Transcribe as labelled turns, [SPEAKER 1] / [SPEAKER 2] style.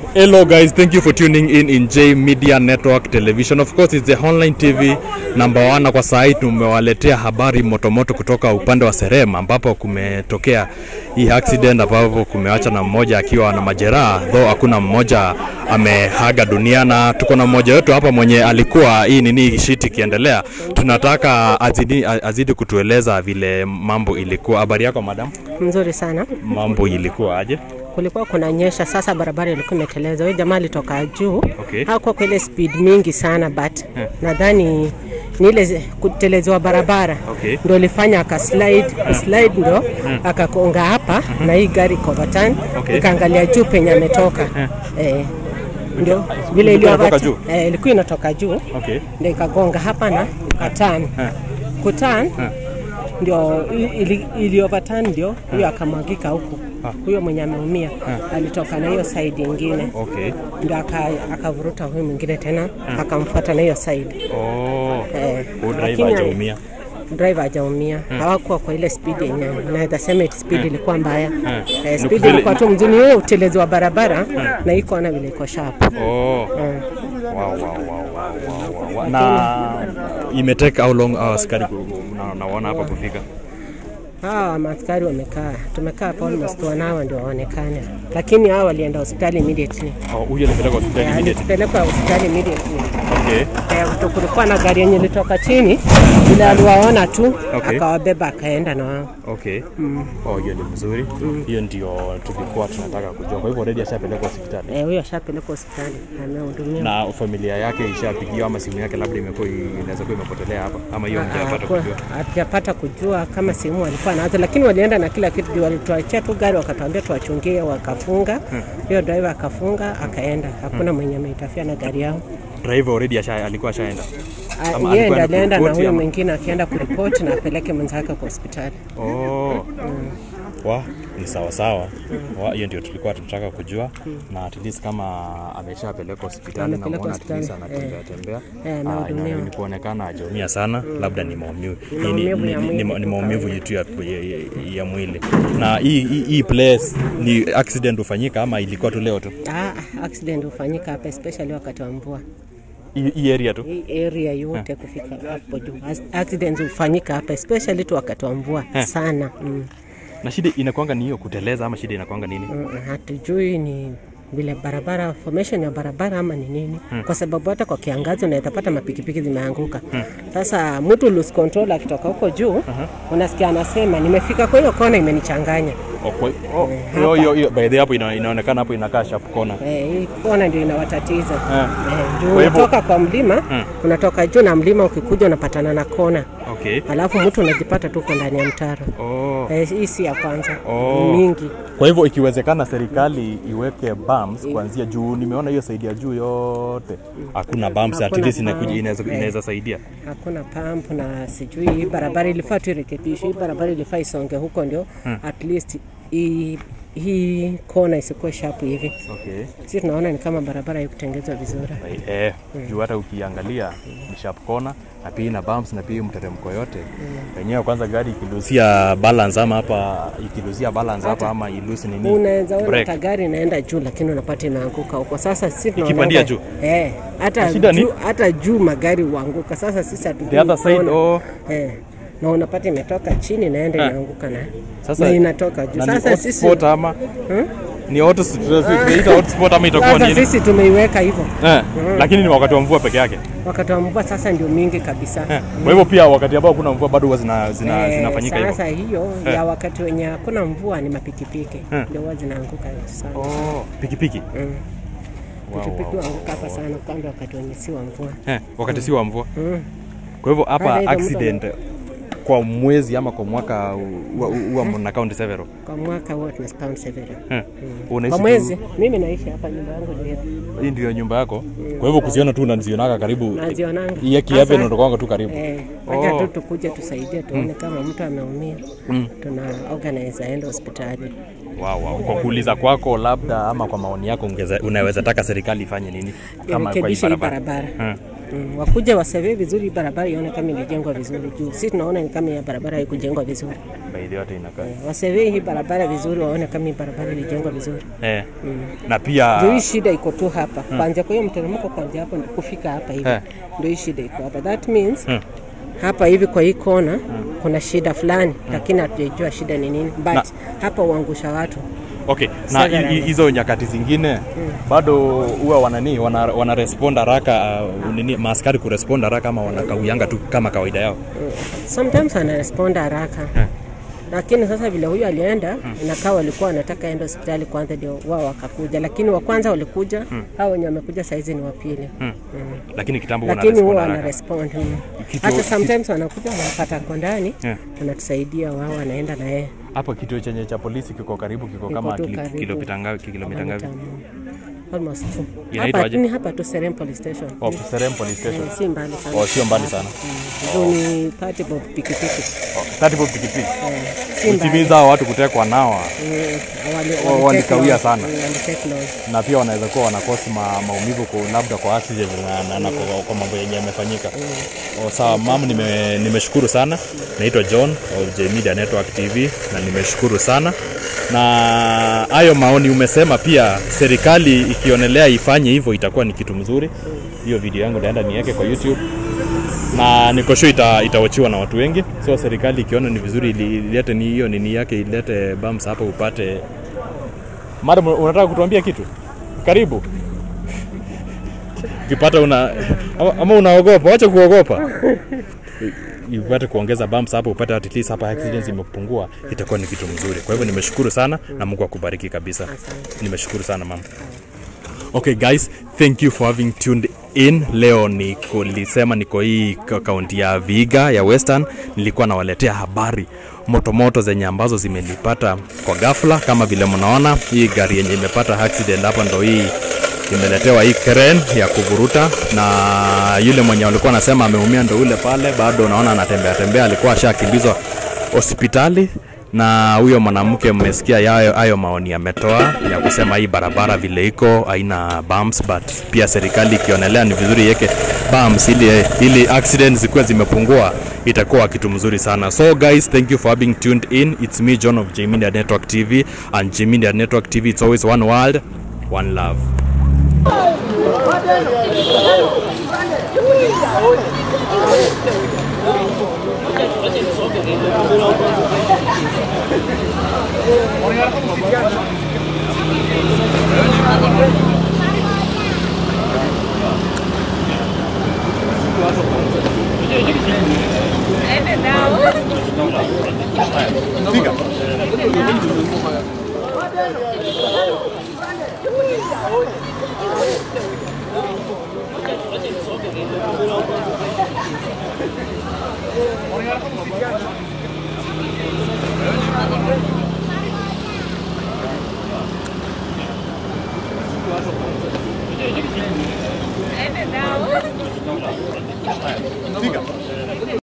[SPEAKER 1] Hello, guys. Thank you for tuning in in J Media Network Television. Of course, it's the online TV number one, na kwa saa hii tumewaletea habari motomoto kutoka upande wa Serem ambapo kumetokea hii accident ambapo kumeacha na mmoja akiwa na majeraha, though hakuna mmoja amehaga dunia, na tuko na mmoja wetu hapa mwenye alikuwa hii nini shiti ikiendelea. Tunataka azidi, azidi kutueleza vile mambo ilikuwa. Habari yako madam?
[SPEAKER 2] Mzuri sana.
[SPEAKER 1] Mambo ilikuwa aje?
[SPEAKER 2] Kulikuwa kunanyesha, sasa barabara ilikuwa imeteleza. Huyo jamaa alitoka juu,
[SPEAKER 1] Okay.
[SPEAKER 2] hakuwa kwa ile speed mingi sana but nadhani ni ile zi- kutelezewa barabara
[SPEAKER 1] Okay.
[SPEAKER 2] ndio ilifanya akaslide, kuslide ndio akakonga hapa na hii gari kovatani
[SPEAKER 1] Okay.
[SPEAKER 2] ikaangalia juu penye ametoka eh, ndio vile
[SPEAKER 1] Ilikuwa inatoka
[SPEAKER 2] iliyo
[SPEAKER 1] juu?
[SPEAKER 2] eh, ilikuwa inatoka juu
[SPEAKER 1] Okay.
[SPEAKER 2] ndio ikagonga hapa na ikatan kutan ndio ili, ili overturn ndio huyo akamwagika huku huyo mwenye ameumia alitoka na hiyo side ingine
[SPEAKER 1] Okay.
[SPEAKER 2] ndio aka- akavuruta huyu mwingine tena akamfuata na hiyo side
[SPEAKER 1] Oh.
[SPEAKER 2] eh,
[SPEAKER 1] Huyu driver
[SPEAKER 2] lakini-
[SPEAKER 1] hajaumia.
[SPEAKER 2] driver hajaumia hawakuwa kwa ile speed yenye naweza sema eti speed ilikuwa mbaya eh,
[SPEAKER 1] Ni
[SPEAKER 2] speed
[SPEAKER 1] vile-
[SPEAKER 2] ilikuwa tu mzuri hiyo utelezi wa barabara na iko ona vile iko sharp
[SPEAKER 1] Oh. Wow, wow, wow, wow, wow, wow. Na imetake how long hours askari ku- na- naona hapa kufika?
[SPEAKER 2] hawa maaskari wamekaa tumekaa hapo almost one hour ndio waonekane lakini hawa walienda hospitali immediately
[SPEAKER 1] Oh, huyu alipeleka hospitali
[SPEAKER 2] Eh,
[SPEAKER 1] immediately.
[SPEAKER 2] alipelekwa hospitali immediately
[SPEAKER 1] Okay.
[SPEAKER 2] Eh, kuto- kulikuwa na gari yenye ilitoka chini vile aliwaona tu
[SPEAKER 1] Okay.
[SPEAKER 2] akawabeba akaenda na wao
[SPEAKER 1] Okay. Oh, hiyo ni mzuri. Hiyo ndio tulikuwa tunataka kujua. Kwa hivyo already ashapelekwa hospitali.
[SPEAKER 2] Eh, huyo ashapelekwa hospitali amehudumiwa
[SPEAKER 1] Na familia yake ishapigiwa ama simu yake labda imekuwa inaweza kuwa imepotelea hapa ama hiyo mjapata
[SPEAKER 2] Hakuwa-
[SPEAKER 1] kujua.
[SPEAKER 2] hatujapata kujua kama sehemu walikuwa nazo, lakini walienda na kila kitu. Ndio Walituachia tu gari wakatuambia tuwachungie, wakafunga hiyo driver akafunga akaenda, hakuna mwenye ameitafia na gari yao.
[SPEAKER 1] Driver already asha, alikuwa ashaenda.
[SPEAKER 2] Ah,
[SPEAKER 1] Ama
[SPEAKER 2] Yeye
[SPEAKER 1] alikuwa
[SPEAKER 2] ndiye alienda na
[SPEAKER 1] anakuripoti
[SPEAKER 2] huyo
[SPEAKER 1] ama-
[SPEAKER 2] mwingine akienda kuripoti na apeleke mwenzake kwa hospitali.
[SPEAKER 1] Oh. Wa, ni sawa sawa. Wa, hiyo ndio tulikuwa tunataka kujua na at least kama ameshapelekwa hospitali na
[SPEAKER 2] Amepelekwa
[SPEAKER 1] muona at least
[SPEAKER 2] hospitali,
[SPEAKER 1] anatembea tembea.
[SPEAKER 2] Eh,
[SPEAKER 1] Ah,
[SPEAKER 2] amehudumiwa.
[SPEAKER 1] ina- ni kuonekana hajaumia sana, labda ni maumivu. Hii ni-
[SPEAKER 2] Maumivu
[SPEAKER 1] ni-
[SPEAKER 2] ya
[SPEAKER 1] ni-
[SPEAKER 2] mwili
[SPEAKER 1] ni- ni
[SPEAKER 2] tu
[SPEAKER 1] maumivu yetu ya, ya, ya, ya mwili. Na hii hii- hii place ni accident hufanyika ama ilikuwa tu leo tu?
[SPEAKER 2] Ah, accident hufanyika hapa especially wakati wa mvua.
[SPEAKER 1] Hii hii area tu.
[SPEAKER 2] Hii area yote kufika hapo juu. As- Accidents hufanyika hapa especially tu wakati wa mvua sana. Mm.
[SPEAKER 1] Na shida inakuanga ni hiyo kuteleza ama shida inakuanga nini?
[SPEAKER 2] Mm, hatujui ni vile barabara formation ya barabara ama ni nini kwa sababu hata kwa kiangazi unaweza pata mapikipiki zimeanguka sasa mtu lose control akitoka huko juu unasikia anasema nimefika kwa hiyo kona imenichanganya
[SPEAKER 1] Oh, kwa- oh, hiyo hiyo hiyo by the way hapo ina, inaonekana hapo inakaa sharp corner.
[SPEAKER 2] Eh, hii kona ndio inawatatiza
[SPEAKER 1] Eh.
[SPEAKER 2] Eh, juu
[SPEAKER 1] Kwa hivyo-
[SPEAKER 2] unatoka kwa mlima unatoka juu na mlima ukikuja unapatana na kona
[SPEAKER 1] Okay.
[SPEAKER 2] alafu mtu unajipata tu uko ndani ya mtaro
[SPEAKER 1] Oh.
[SPEAKER 2] Eh, hii si ya kwanza
[SPEAKER 1] Oh.
[SPEAKER 2] ni mingi
[SPEAKER 1] Kwa hivyo ikiwezekana serikali iweke bumps kuanzia juu. Nimeona hiyo saidi ya juu yote hakuna bumps, at
[SPEAKER 2] Hakuna
[SPEAKER 1] least inakuja
[SPEAKER 2] bump.
[SPEAKER 1] inaweza
[SPEAKER 2] Eh.
[SPEAKER 1] inaweza saidia.
[SPEAKER 2] hakuna pump na sijui hii barabara ilifaa tu irekebishwe. Hii barabara ilifaa isonge huko ndio at least hii hii kona isikuwe sharp hivi.
[SPEAKER 1] Okay.
[SPEAKER 2] Sisi tunaona ni kama barabara haikutengenezwa vizuri.
[SPEAKER 1] Eh, juu hata ukiangalia ni sharp corner na pia ina bumps na pia mteremko yote. Wenyewe kwanza gari ikilusia balance ama hapa ikilusia balance hapa ama ilusi nini?
[SPEAKER 2] Unaweza ona
[SPEAKER 1] break.
[SPEAKER 2] hata gari inaenda juu lakini unapata imeanguka huko. Sasa sisi tunaona
[SPEAKER 1] Ikipandia juu?
[SPEAKER 2] Eh, hata
[SPEAKER 1] Shida ni?
[SPEAKER 2] juu, hata juu magari huanguka. Sasa sisi hatujui
[SPEAKER 1] The other side,
[SPEAKER 2] kona.
[SPEAKER 1] oh.
[SPEAKER 2] Eh. Na unapata imetoka chini naenda
[SPEAKER 1] Eh.
[SPEAKER 2] inaanguka na
[SPEAKER 1] Sasa
[SPEAKER 2] na inatoka juu.
[SPEAKER 1] na ni
[SPEAKER 2] Sasa sisi
[SPEAKER 1] hotspot ama ni hot tunaita hotspot ama itakuwa
[SPEAKER 2] sasa
[SPEAKER 1] nini?
[SPEAKER 2] sisi tumeiweka hivyo.
[SPEAKER 1] Eh, lakini ni wakati wa mvua peke yake.
[SPEAKER 2] wakati wa mvua sasa ndio mingi kabisa
[SPEAKER 1] Eh, Kwa hivyo pia wakati ambao kuna mvua bado huwa zina, zina,
[SPEAKER 2] Eh,
[SPEAKER 1] zinafanyika hivyo.
[SPEAKER 2] sasa hiyo ya wakati wenye hakuna mvua ni mapikipiki ndio huwa zinaanguka sana
[SPEAKER 1] Oh, pikipiki.
[SPEAKER 2] Mm.
[SPEAKER 1] Wow,
[SPEAKER 2] pikipiki
[SPEAKER 1] wow.
[SPEAKER 2] huanguka hapa sana kwanza wakati wenye si wa mvua
[SPEAKER 1] Eh, wakati si wa mvua.
[SPEAKER 2] Mm.
[SPEAKER 1] Kwa hivyo hapa
[SPEAKER 2] Sasa hizo
[SPEAKER 1] accident kwa mwezi ama kwa mwaka huwa- huwa mna count several.
[SPEAKER 2] kwa mwaka huwa tuna spam several
[SPEAKER 1] Eh,
[SPEAKER 2] kwa
[SPEAKER 1] unaishi tu-
[SPEAKER 2] mwezi mimi naishi hapa nyumba yangu ndio
[SPEAKER 1] hii ndio nyumba yako. Kwa hivyo kuziona tu unazionaka karibu.
[SPEAKER 2] nazionanga
[SPEAKER 1] Hii kiape
[SPEAKER 2] Sasa,
[SPEAKER 1] inatokwanga tu karibu.
[SPEAKER 2] eh, acha
[SPEAKER 1] Oh.
[SPEAKER 2] tu tukuje tusaidie tuone kama mtu ameumia tuna organize aende hospitali
[SPEAKER 1] Wow, wow. Kwa kuuliza kwako labda ama kwa maoni yako ungeza, unaweza taka serikali ifanye nini kama kwa hii
[SPEAKER 2] irekebishe hii
[SPEAKER 1] barabara?
[SPEAKER 2] barabara
[SPEAKER 1] Eh.
[SPEAKER 2] Mm, wakuje wasevee vizuri barabara ione kama ilijengwa vizuri juu si tunaona ni kama ya barabara haikujengwa vizuri.
[SPEAKER 1] Baadhi yote inakaa.
[SPEAKER 2] Wasevee hii barabara vizuri waone kama hii barabara ilijengwa vizuri.
[SPEAKER 1] Eh. Na pia
[SPEAKER 2] Ndio hii shida iko tu hapa. Kuanzia kwa hiyo mteremko kuanzia hapo kufika hapa hivi.
[SPEAKER 1] Eh.
[SPEAKER 2] Ndio hii shida iko hapa. That means hapa hivi kwa hii kona kuna shida fulani lakini hatujajua shida ni nini. But
[SPEAKER 1] Na-
[SPEAKER 2] hapa uangusha watu.
[SPEAKER 1] Okay, na
[SPEAKER 2] Saga
[SPEAKER 1] hi- hi-
[SPEAKER 2] nani?
[SPEAKER 1] hizo nyakati zingine bado huwa wanani wana, wana respond haraka uh, nini maaskari kurespond haraka ama wanakauyanga tu kama kawaida yao.
[SPEAKER 2] Sometimes anarespond haraka. Lakini sasa vile huyu alienda inakaa walikuwa wanataka aende hospitali kwanza ndio wao wakakuja, lakini wa kwanza walikuja, hao wenye wamekuja saizi ni wa pili.
[SPEAKER 1] Lakini kitambo wana
[SPEAKER 2] lakini
[SPEAKER 1] respond
[SPEAKER 2] huwa
[SPEAKER 1] haraka.
[SPEAKER 2] wana respond mm.
[SPEAKER 1] Kitu-
[SPEAKER 2] hata sometimes wanakuja wanapata ako ndani
[SPEAKER 1] Yeah.
[SPEAKER 2] wanatusaidia wao wanaenda na yeye
[SPEAKER 1] Hapo kituo chenye cha polisi kiko karibu, kiko
[SPEAKER 2] Kiko
[SPEAKER 1] kama
[SPEAKER 2] tu
[SPEAKER 1] kili-
[SPEAKER 2] karibu.
[SPEAKER 1] kilomita ngapi? Kilomita ngapi?
[SPEAKER 2] almost two.
[SPEAKER 1] Inaitwa
[SPEAKER 2] hapa
[SPEAKER 1] aje?
[SPEAKER 2] ni hapa tu Serem police station
[SPEAKER 1] Oh, Serem police station.
[SPEAKER 2] Eh, si mbali sana
[SPEAKER 1] Oh, sio mbali sana.
[SPEAKER 2] Juu ni party bob pikipiki
[SPEAKER 1] Oh, 30 bob pikipiki.
[SPEAKER 2] Eh, si mbali
[SPEAKER 1] Kutimiza hao watu kutekwa nawa
[SPEAKER 2] Mm, wali-
[SPEAKER 1] Wa-
[SPEAKER 2] wali-
[SPEAKER 1] walikawia
[SPEAKER 2] take
[SPEAKER 1] sana.
[SPEAKER 2] long. Mm, wali take long.
[SPEAKER 1] na pia wanaweza kuwa wanakosi ma, maumivu kwa labda kwa accident na, na, na kwa, kwa mambo yenye yamefanyika. Oh, sawa mam, nime, nimeshukuru sana. Naitwa John of J Media Network TV na nimeshukuru sana na hayo maoni umesema. Pia serikali ikionelea ifanye hivyo itakuwa ni kitu mzuri. Hiyo video yangu naenda niweke kwa YouTube na niko sure ita, itawachiwa na watu wengi, so serikali ikiona ni vizuri ili- ilete ni hiyo nini yake ilete bumps hapo upate. Madam, unataka kutuambia kitu? Karibu. Ukipata una ama, ama unaogopa, wacha kuogopa. Upate kuongeza bumps hapo, upate at least hapa accidents imepungua, itakuwa ni kitu mzuri. Kwa hivyo nimeshukuru sana na Mungu akubariki kabisa.
[SPEAKER 2] Asante.
[SPEAKER 1] Nimeshukuru sana mama. Okay guys, thank you for having tuned in. Leo niko nilisema niko hii ka- kaunti ya Vihiga ya Western, nilikuwa nawaletea habari motomoto zenye ambazo zimenipata kwa ghafla. Kama vile mnaona hii gari yenye imepata accident hapa, ndo hii imeletewa hii crane ya kuvuruta, na yule mwenye alikuwa anasema ameumia ndo ule pale, bado unaona anatembea tembea, alikuwa ashakimbizwa hospitali na huyo mwanamke mmesikia yayo hayo maoni ametoa ya kusema hii barabara vile iko haina bumps, but pia serikali ikionelea ni vizuri iweke bumps ili, ili accidents zikuwe zimepungua itakuwa kitu mzuri sana. So guys, thank you for having tuned in. It's me John of J Media Network TV and J Media Network TV. It's always one world, one love.